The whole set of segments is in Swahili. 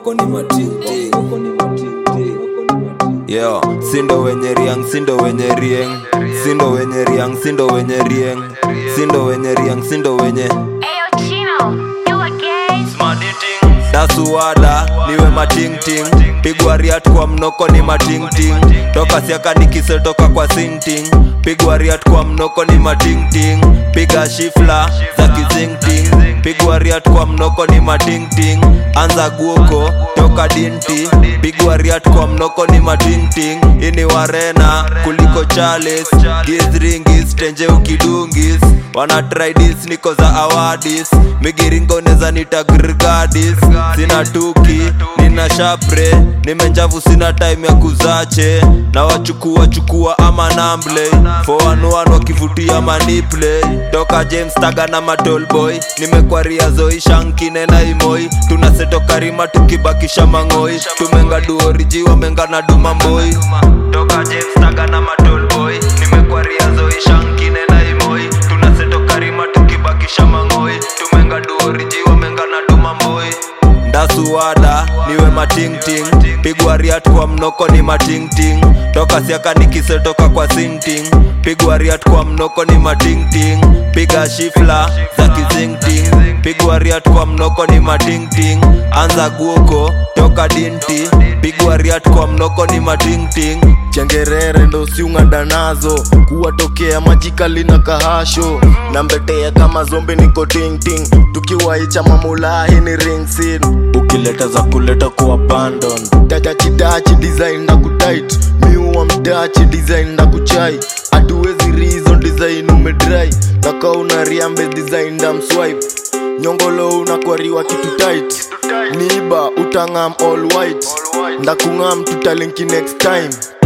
mnoko ni matingting Yo, sindo wenye riang, sindo wenye rieng Sindo wenye riang, sindo wenye rieng Sindo wenye riang, sindo wenye Ayo Chino, you again? dasuwada niwe matingting pigwa riat kwa mnoko ni matingting toka siaka nikisetoka kwa sinting pigwa riat kwa mnoko ni matingting piga shifla za kizingting pigwa riat kwa mnoko ni matingting anza guoko toka dinti pigwa riat kwa mnoko ni matingting ini warena kuliko chales gizringis tenje ukidungis wana tridis niko za awadis migiringo neza nitagrgadis sina tuki nina shapre nimenjavu sina time ya kuzache na wachukua chukua ama namble fowanuan wakivutia maniple toka james taga na matolboy nimekwaria zoi shankine na imoi tunasetoka rima tukibakisha mang'oi tumenga duoriji wamenga na dumamboi toka james taga na matolboy nimekwaria zoi shankine na imoi tunasetoka rima tukibakisha mang'oi tumenga duoriji wamenga na dumamboi ndasuwada niwe matingting pigwa riat kwa mnoko ni matingting toka siaka nikisetoka kwa sinting pigwa riat kwa mnoko ni matingting piga shifla za kizingting pigwa riat kwa mnoko ni matingting anza guoko toka dinti pigwa riat kwa mnoko ni matingting chengerere ndo siung'anda nazo kuwatokea majikali na kahasho na mbetea kama zombi niko tingting tukiwaicha mamulahi ni ringsin ukileta za kuleta ku abandon tachachidachi design na kutit miuwa mdachi design na kuchai hatuwezi reason design umedrai nakauna riambe design damswipe nyongolo unakwariwa kitu tight niba utang'am all white ndakung'am tutalinki next time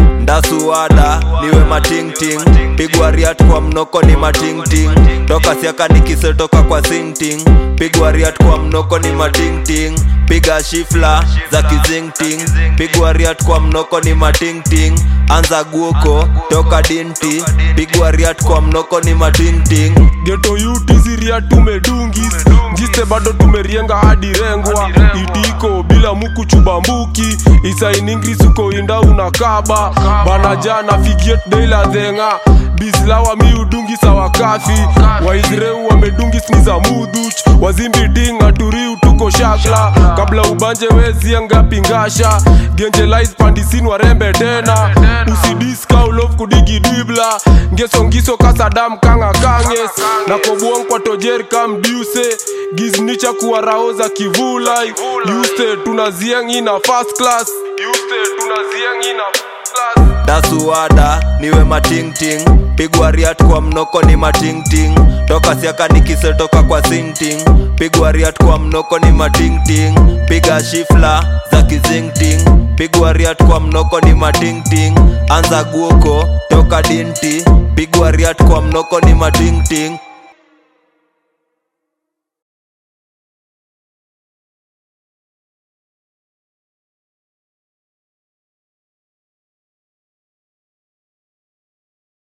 ndasuwada niwe matingting pigwa riat kwa mnoko ni matingting toka siaka nikisetoka kwa sinting pigwa riat kwa mnoko ni matingting piga shifla za kizingting pigwa riat kwa mnoko ni matingting anza guoko toka dinti pigwa riat kwa mnoko ni matingting geto yutisiria tumedungis jiste bado tumerienga hadi rengwa itiko bila muku chubambuki isainingrisuko inda unakaba bana jana figiet deila dhenga bislawa miudungi sawa kafi waisreu wamedungis ni za mudhuch wazimbi dinga turiu tuko shakla kabla ubanje wezienga pingasha genjelais pandisin warembe tena usidiskaulof kudigi dibla ngesongiso kasadam kanga kanges na kobuong kwa tojer kam diuse giznicha kuwaraoza kivulai yuste tunazieng ina first class yuste tunazieng ina first class dasuwada niwe matingting pigwa riat kwa mnoko ni matingting toka siaka nikisetoka kwa sinting pigwa riat kwa mnoko ni matingting piga shifla za kizingting pigwa riat kwa mnoko ni matingting anza guoko toka dinti pigwa riat kwa mnoko ni matingting